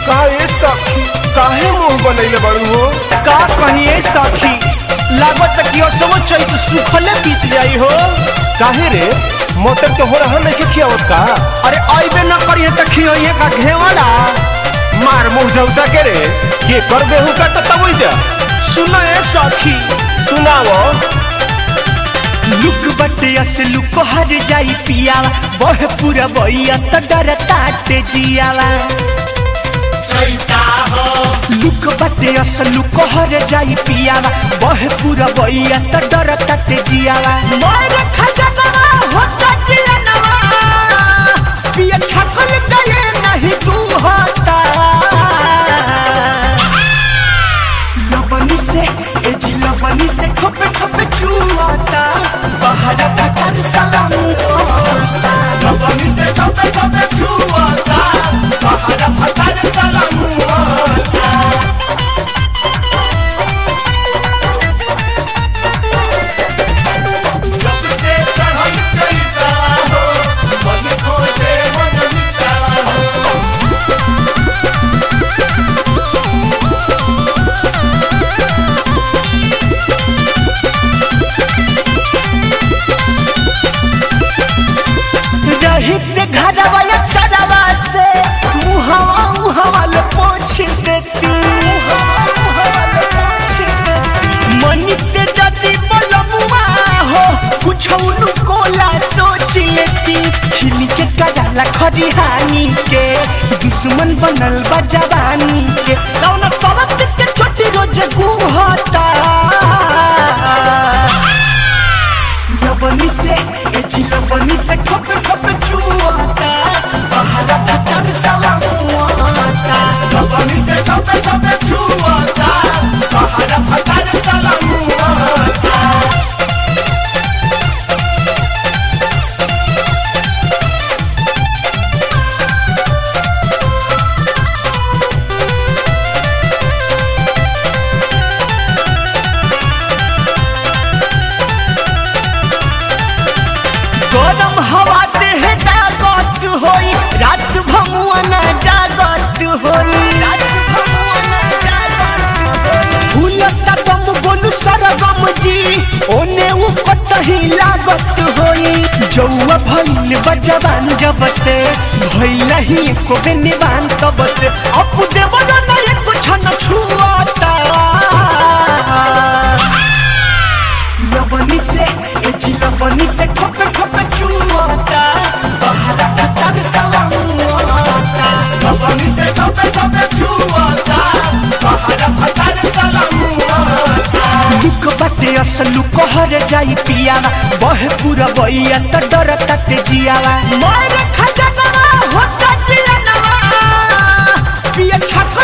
का ए सखी काहे मुंह बनैले बड़ू हो का कहिए सखी लागत कि सब चैत सुखले बीत जाई हो काहे रे मोटर तो हो रहा नहीं के खियावत का अरे अइबे न करिए त खियोइए का घेवाला मार मुंह झौसा के रे के कर गेहूं का तो तब जा सुनो ए सखी सुनावो लुक बटे अस लुक हर जाई पियावा बह पूरा बइया त डर ताटे जियावा लुक बटे अस लुक हर जाई पियावा बह पूरा बइया त डर ताटे जियावा मोर खजनवा होता जियनवा पिया छकल गए नहीं तू होता लबनी से ए जी लबनी से ठोपे ठोपे चुआता बाहर भटर सलाम होता लबनी से ठोपे ठोपे चुआता बाहर भटर सलाम होता जब से चढ़ल चैता हो मन खोजे मन मिटा हो रहित घरवा या चरवा से मुहवा मुहवा ले पोछ देती मनित जदी बलमुआ हो कुछ कोला सोच लेती छिली के कराला खरिहानी के दुश्मन बनल बा जवानी के कौन सबत के छोटी रोज गुहता लबनी से ए जी लबनी से ठोप ठोप चुआता बाहर भटर सलाम होता लबनी से ठोप ठोप चुआता बाहर भटर सलाम होता गरम हवा देह जागत होई रात भमुआ ना जागत होई रात भमुआ ना जागत होई फूलता दम बोलू सरगम जी ओने उ कतही लागत होई जौआ भइल बजवान जब से भइल ही को निवान तब से अप देवर ना एक छन छुआता लबनी से ए जी लबनी से ठोपे ठोपे चुआता बाहर भटर सलाम होता लबनी से ठोपे ठोपे चुआता बाहर भटर सलाम होता लुक बटे अस लुक हर जाई पियावा बह पूरा बइया त डर तटे जियावा मोर खजनवा होता जियनवा पिया छक